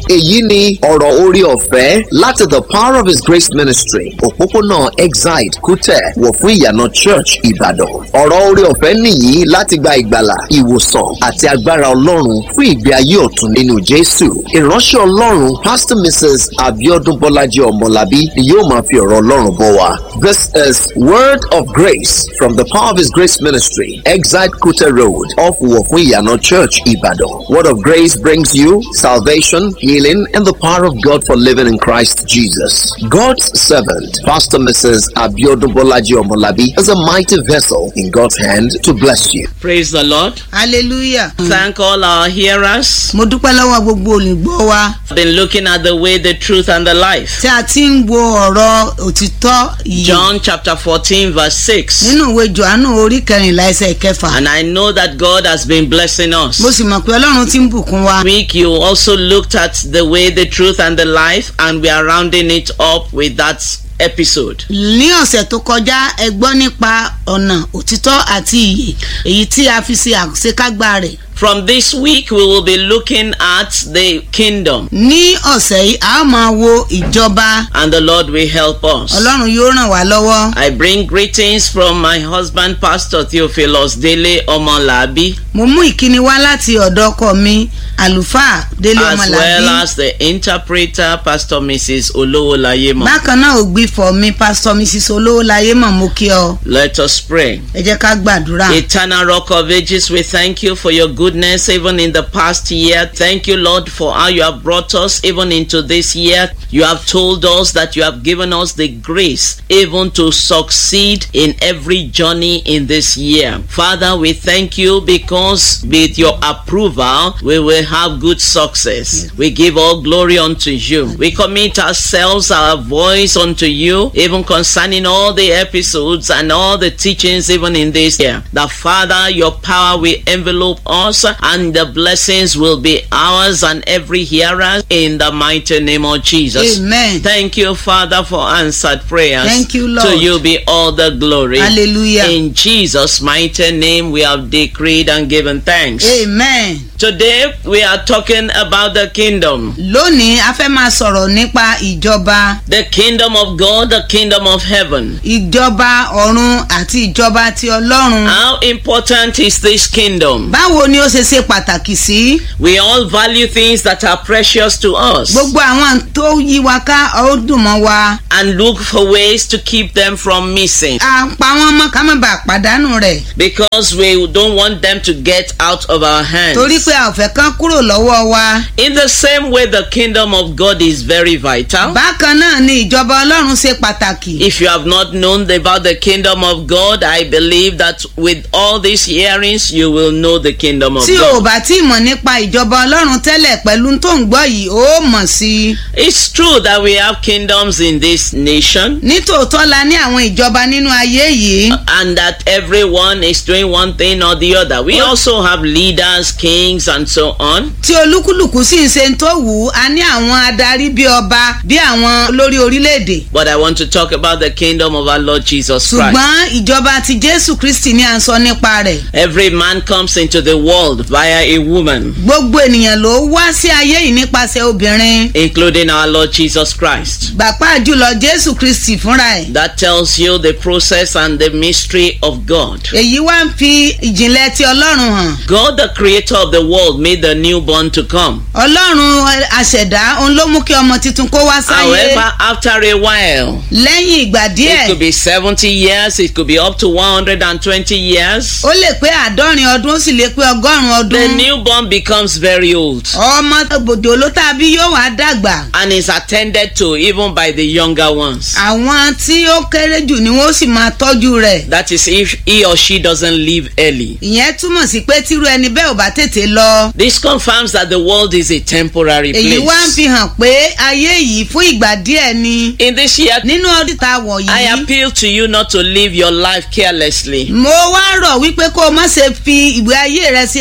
èyí ni ọ̀rọ̀ orí ọ̀fẹ́ láti the power of his grace ministry òpópónà exide kútẹ̀ wọ̀ fún ìyànà church ìbàdàn ọ̀rọ̀ orí ọ̀fẹ́ nìyí láti gba ìgbàlà ìwòsàn àti agbára ọlọ́run fún ìgbé ayé ọ̀tun nínú jésù ìránṣẹ́ ọlọ́run pastor mrs abiodun bọ́lájí ọmọlábí ni yóò máa fi ọ̀rọ̀ ọlọ́run bọ̀ wá this is word of grace from the power of his grace ministry exide kútẹ̀ road off wọ̀ fún ìyànà church ìbàdàn word of grace brings you salvation healing and the power of god for living in christ jesus god's servant pastor mrs abiodun bọ́lájí ọmọlábí is a mighty vessel in god's hand to bless you. Praise the Lord. hallelujah. Thank all our hearers. mo dúpẹ́ lọ́wọ́ gbogbo olùgbọ́ wa I've been looking at the way, the truth, and the life. tí a ti ń wo ọ̀rọ̀ òtítọ́ yìí John chapter 14, verse 6. nínú ìwé johannu orí kẹrìnlá ẹsẹ̀ kẹfà And I know that God has been blessing us. mo sì mọ̀ pé ọlọ́run ti ń bùkún wa. week you also looked at the way, the truth, and the life, and we are rounding it up with that episode. ní ọ̀sẹ̀ tó kọjá ẹ gbọ́ nípa ọ̀nà òtítọ́ àti ìyè èyí tí a fi ṣe àṣekágbá rẹ̀. From this week, we will be looking at the kingdom, ní ọ̀sẹ̀ yìí a ó máa wo ìjọba and the Lord will help us. ọlọ́run yóò ràn wá lọ́wọ́. I bring greetings from my husband, Pastor Theophilus Dele Omolabi, mo mú ìkíni wá láti ọ̀dọ̀ ọkọ mi àlùfáà délé as well ọmọlàbí. as the interpreter, Pastor Mrs. Olowolayemo. bákan náà ògbìfọ̀ mi pásítọ̀ mrs olówólayé mọ̀ mo kí ọ Let us pray. ẹ jẹ́ ká gbàdúrà. Eternal Rock of Ages, we thank you for your goodness even in the past year. Thank you, Lord, for how you have brought us even into this year. You have told us that you have given us the grace even to succeed in every journey in this year. Father, we thank you because with your approval, we will have good success. We give all glory unto you. We commit ourselves, our voice unto you, even concerning all the episodes and all the teachings even in this year. The Father, your power will envelope us and the blessings will be ours and every hearer in the mighty name of Jesus. amen Thank you, Father, for answered prayers. Thank you, Lord. To you be all the glory. hallelujah In Jesus' mighty name, we have decreed and given thanks. amen. Today, we are talking about the kingdom. lónìí a fẹ́ máa sọ̀rọ̀ nípa ìjọba The kingdom of God, the kingdom of heaven. ìjọba ọ̀run àti ìjọba ti ọlọ́run. How important is this kingdom? báwo ni ó ṣe ṣe pàtàkì sí. We all value things that are precious to us gbogbo àwọn tó yí wa ká ó dùn mọ́ wa. and look for ways to keep them from missing a pa wọ́n mọ́ ká má bàa pàdánù rẹ̀. because we don't want them to get out of our hands. torí pé a ò fẹ́ kán kúrò lọ́wọ́ wa. In the same way, the kingdom of God is very vital. bákan náà ni ìjọba ọlọ́run ṣe pàtàkì. If you have not known about the kingdom of God, I believe that with all these hearings, you will know the kingdom of tí o ò God. bá tí ì mọ̀ nípa ìjọba ọlọ́run tẹ́lẹ̀ pẹ̀lú tó ń gbọ́ yìí ó mọ̀ sí i. It's true that we have kingdoms in this nation nítòótọ́ la ní àwọn ìjọba nínú ayé yìí. and that everyone is doing one thing or the other. We also have leaders, kings, and so on. tí olúkúlùkù sì ń ṣe tó wù ú a ní àwọn adarí bí ọba bí àwọn olórí orílẹ̀-èdè. But I want to talk about the kingdom of our Lord Jesus Christ. ṣùgbọ́n ìjọba ti jésù kristi ní à ń sọ nípa rẹ̀. Every man comes into the world via a woman, gbogbo ènìyàn ló wá sí ayé yìí nípasẹ̀ obìnrin. including our Lord Jesus Christ. bàpá jùlọ jésù kristi fúnra ẹ̀. That tells you the process and the mystery of God. èyí wá ń fi ìjìnlẹ̀ ti ọlọ́run hàn. God, the creator of the world, made the newborn to come. ọlọ́run àṣẹ̀dá òun ló mú kí ọmọ tuntun kó wá sáyé. However, after a while, lẹ́yìn ìgbà it díẹ̀ could be 70 years, it could be up to 120 years. ó lè pé àádọ́rin ọdún ó sì lè pé ọgọ́rùn-ún The ọdún. newborn becomes very old ọmọ bòdò ló tàbí yóò wá dàgbà. and is attended to even by the younger ones. àwọn tí ó kéré jù ni wọ́n sì máa tọ́jú rẹ̀. That is if he or she doesn't leave early. ìyẹn túmọ̀ sí pé tírú ẹni bẹ́ẹ̀ ò bá tètè lọ. This confirms that the world is a temporary èyí wá ń place. fi hàn pé ayé yìí fún ìgbà díẹ̀ ni. In this year, nínú ọdún tá a wọ̀ I yìí. appeal to you not to live your life carelessly. mo wá rọ̀ wípé kó o má ṣe fi ìwé ayé rẹ ṣe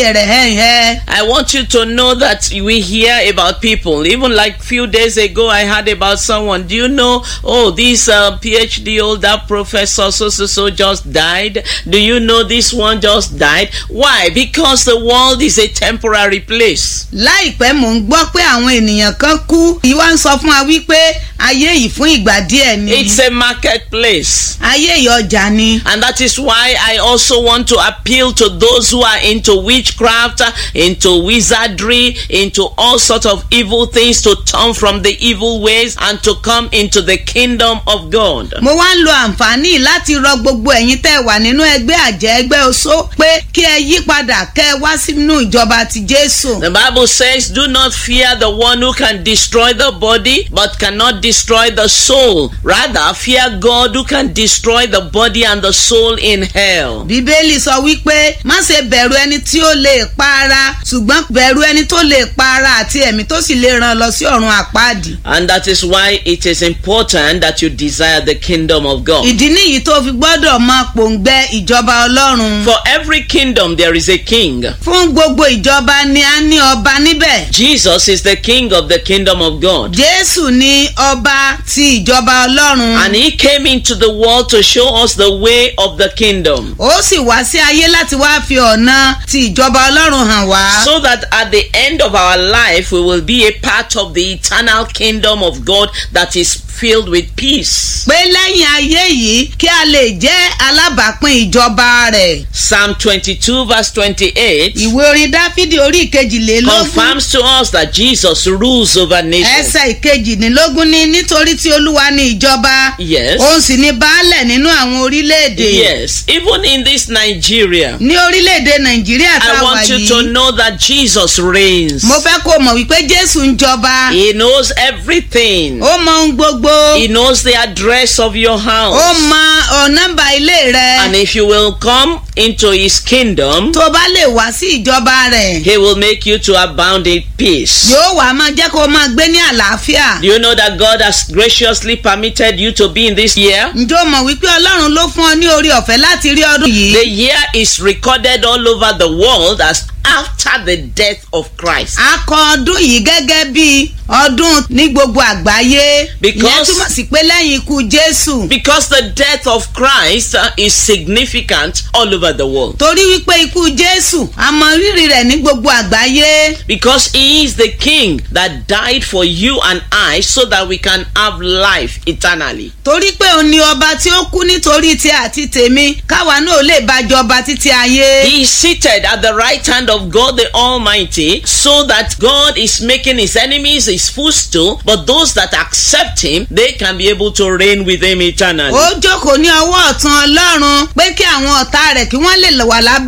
ayé rẹ̀ hẹ́hẹ́. I want you to know that we hear about people. Even like few days ago, I heard about someone. Do you know? Oh, this uh, PhD holder professor so so so just died. Do you know this one just died? Why? Because the world is a temporary place. láìpẹ́ mò ń gbọ́ pé àwọn ènìyàn kan kú yìí wá ń sọ fún wa wípé ayé yìí fún ìgbà díẹ̀ ni It's a marketplace. ayé yìí ọjà ni. And that is why I also want to appeal to those who are into witchcraft, into wizardry, into all sorts of evil things to turn from the evil ways and to come into the kingdom of God. mo wá ń lo àǹfààní láti rọ gbogbo ẹ̀yin tẹ́ wà nínú ẹgbẹ́ àjẹ́ ẹgbẹ́ oṣó pé kí ẹ yí padà kẹ́ ẹ wá sínú ìjọba ti jésù. The Bible says, Do not fear the one who can destroy the body but cannot destroy the soul. Rather, fear God who can destroy the body and the soul in hell. bíbélì sọ wípé má ṣe bẹ̀rù ẹni tí ó lè pa ara ṣùgbọ́n bẹ̀rù ẹni tó lè pa ara àti ẹ̀mí tó sì lè ràn lọ sí ọ̀run àpáàdì. And that is why it is important that you desire the kingdom of God. ìdí nìyí tó fi gbọ́dọ̀ máa pòǹgbẹ ìjọba ọlọ́run. For every kingdom there is a king. fún gbogbo ìjọba ni a ní ọba níbẹ̀. Jesus is the king of the kingdom of God. jésù ni ọba ti ìjọba ọlọ́run. And he came into the world to show us the way of the kingdom. ó sì wá sí ayé láti wá fi ọ̀nà ti ìjọba ọlọ́run hàn wá. So that at the end of our life we will be a part of the eternal kingdom of God that is filled with peace. pé lẹ́yìn ayé yìí kí a lè jẹ́ alábàápín ìjọba rẹ̀. Psalm 22 verse 28 ìwé orin dáfídì orí ìkejìlélógún confirms to us that Jesus rules over nations. ẹsẹ̀ ìkejìlélógún ní nítorí tí olúwa ní ìjọba Yes. òun sì ní baálẹ̀ nínú àwọn orílẹ̀-èdè. Yes, even in this Nigeria, ní orílẹ̀-èdè nàìjíríà tá I a wà want you to yìí know that Jesus reigns. mo fẹ́ kó o mọ̀ wípé jésù ń jọba He knows everything. ó mọ ohun gbogbo He knows the address of your ó house. mọ ọ̀ nọ́mbà ilé rẹ And if you will come into his kingdom, tó bá lè wá sí ìjọba rẹ̀ he will make you to abound in peace. yóò wá máa jẹ́ kó o máa gbé ní àlàáfíà. Do you know that God has graciously permitted you to be in this year? ǹjẹ́ o mọ̀ wípé ọlọ́run ló fún ọ ní orí ọ̀fẹ́ láti rí ọdún yìí. The year is recorded all over the world as after the death of Christ. a kọ ọdún yìí gẹ́gẹ́ bí ọdún ní gbogbo àgbáyé. Because- ìyẹn túmọ̀ sí pé lẹ́yìn ikú jésù. Because the death of Christ uh, is significant all over the world. torí wípé ikú jésù a mọ rírì rẹ̀ ní gbogbo àgbáyé. Because he is the king that died for you and I so that we can have life eternally. torí pé òun ni ọba tí ó kú nítorí tí àti tèmi káwa náà lè bá jọba títí ayé. He is seated at the right hand of God the Almighty so that God is making his enemies his footstool, but those that accept him, they can be able to reign with him eternally. ó jókòó ní ọwọ́ ọ̀tún ọlọ́run pé kí àwọn ọ̀tá rẹ̀ kí wọ́n lè wà lábẹ́